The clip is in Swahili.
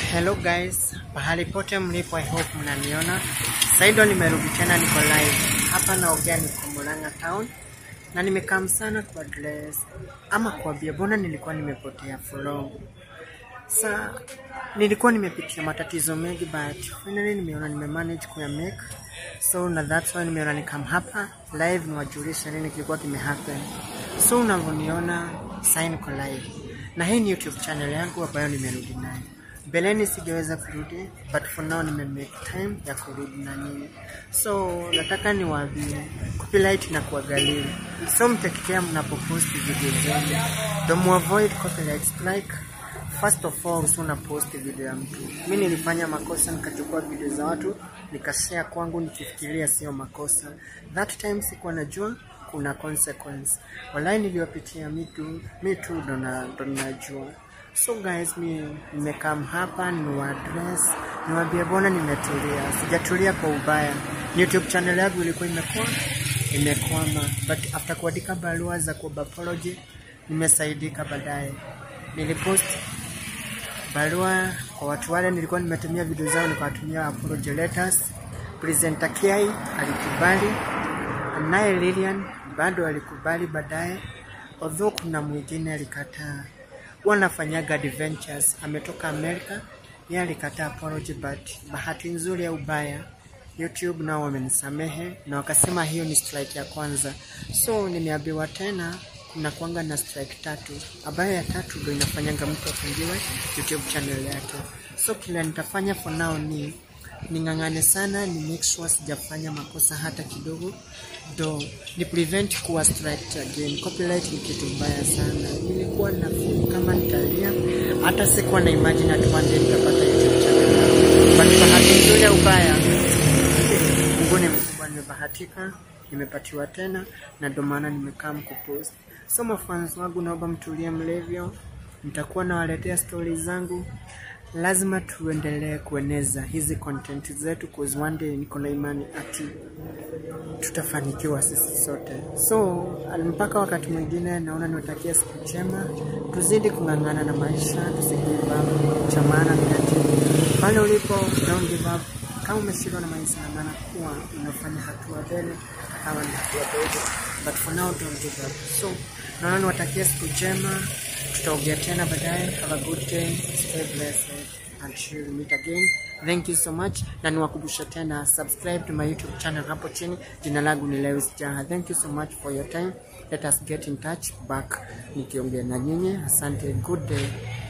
Hello guys, pahali pote mlipo, I hope mnaniona. Saido nimerudi tena, niko live hapa, naongea niko Murang'a town na nimekaa sana kwa dress ama kuambia bona, nilikuwa nimepotea for long. Sa nilikuwa nimepitia matatizo mengi, but finally nimeona nimemanage kuya make so na that's why nimeona nikam hapa live niwajulisha nini kilikuwa kimehappen. So unavyoniona sasa niko live na hii ni YouTube channel yangu ambayo nimerudi nayo. Mbeleni singeweza kurudi but for now nime make time ya kurudi na nyinyi, so nataka niwaambie copyright na kuangalia, so mtakitea mnapopost video zenu, don't avoid copyright strike. First of all, so una post video ya mtu. Mi nilifanya makosa nikachukua video za watu nikashare kwangu nikifikiria sio makosa. That time sikuwa najua kuna consequence. Walai niliyopitia mi tu mi tu ndo na- ndo najua. So guys, mi nimekam hapa nimewaadress, niwaambie bona nimetulia, sijatulia kwa ubaya. YouTube channel yangu ilikuwa imekuwa imekwama, but after kuandika barua za kuomba apology nimesaidika baadaye. Nilipost barua kwa watu wale nilikuwa nimetumia video zao, nikawatumia apology letters. Presenter Kiai alikubali, naye Lilian bado alikubali baadaye, although kuna mwingine alikataa. Wanafanyaga adventures, ametoka Amerika, yeye alikataa apology, but bahati nzuri au ubaya YouTube nao wamenisamehe na wakasema hiyo ni strike ya kwanza, so nimeambiwa tena kuna kwanga na strike tatu, ambayo ya tatu ndo inafanyanga mtu afungiwe YouTube channel yake. So kila nitafanya for now ni ning'ang'ane sana ni make sure sijafanya makosa hata kidogo, do ni prevent kuwa strike again. Copyright ni kitu mbaya sana. Nilikuwa na feel kama nitalia, hata sikuwa na imagine at one day nitapata YouTube channel yangu, but bahati nzuri au ubaya Mungu ni mkubwa, nimebahatika, nimepatiwa tena na ndo maana nimekaa mkupost. So mafans wangu, naomba mtulie mlevyo, nitakuwa nawaletea stori zangu. Lazima tuendelee kueneza hizi content zetu, cause one day niko na imani ati tutafanikiwa sisi sote. So mpaka wakati mwingine, naona niwatakia siku njema, tuzidi kung'ang'ana na maisha, tusigive up. Cha maana ni ati pale ulipo, don't give up. Kama umeshindwa na maisha, na maana kuwa unafanya hatua mbele, hata kama ni hatua dogo, but for now don't give up. So naona niwatakia siku njema, tutaongea tena baadaye. Have a good day, stay blessed until we meet again. Thank you so much, na niwakumbusha tena subscribe to my YouTube channel hapo chini. Jina langu ni Lewis Jaha. Thank you so much for your time. Let us get in touch back nikiongea na nyinyi. Asante, good day.